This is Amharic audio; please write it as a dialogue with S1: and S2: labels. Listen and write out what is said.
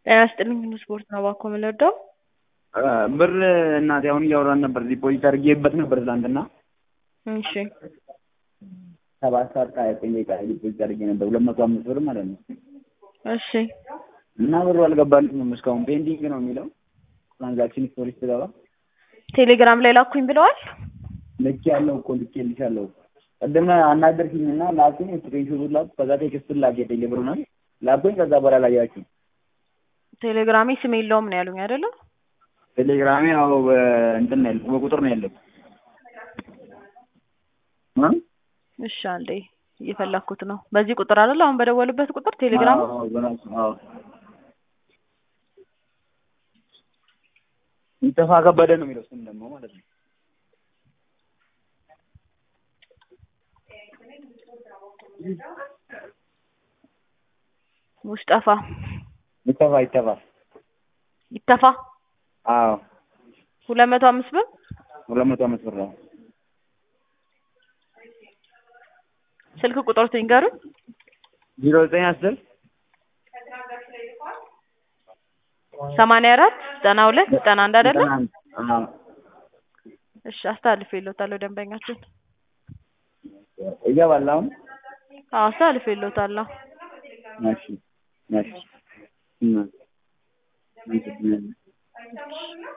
S1: ጤና ይስጥልኝ ሁሉ ስፖርት ነው እባክዎ የምንወደው
S2: ብር እናቴ አሁን እያወራን ነበር ዲፖዚት አድርጌበት ነበር ትናንትና
S1: እሺ
S2: ሰባት ሰዓት ከሀያ ዘጠኝ ደቂቃ ላይ ዲፖዚት አድርጌ ነበር ሁለት መቶ አምስት ብር ማለት ነው
S1: እሺ
S2: እና ብሩ አልገባልኝም እስካሁን ፔንዲንግ ነው የሚለው ትራንዛክሽን ሂስቶሪ ስትገባ
S1: ቴሌግራም ላይ ላኩኝ ብለዋል
S2: ልክ ያለው እኮ ልኬልሻለሁ ቅድም አናገርሽኝና ላኩኝ ስክሪንሾቱን ላኩ ከዛ ቴክስቱን ላክ የቴሌ ብሩን ላኩኝ ከዛ በኋላ ላያችሁ
S1: ቴሌግራሜ ስም የለውም ነው ያሉኝ አይደለ
S2: ቴሌግራሜ ያው እንትን ነው ያለው በቁጥር ነው ያለው እ
S1: እሺ አንዴ እየፈለኩት ነው በዚህ ቁጥር አይደል አሁን በደወሉበት ቁጥር ቴሌግራም
S2: አዎ በራሱ አዎ ይጠፋ ከበደ ነው የሚለው ስም ደግሞ ማለት ነው
S1: ሙስጠፋ
S2: ይጠፋ ይጠፋ
S1: ይተፋ
S2: አዎ
S1: ሁለት መቶ አምስት ብር
S2: ሁለት መቶ አምስት ብር ነው
S1: ስልክ ቁጥር ትንገሩኝ
S2: ዜሮ ዘጠኝ አስር
S1: ሰማንያ አራት ዘጠና ሁለት ዘጠና አንድ አይደለ
S2: አዎ
S1: እሺ አስተላልፌልዎታለሁ ደንበኛችን
S2: ይገባል አሁን
S1: አዎ አስተላልፌልዎታለሁ
S2: እሺ እሺ እና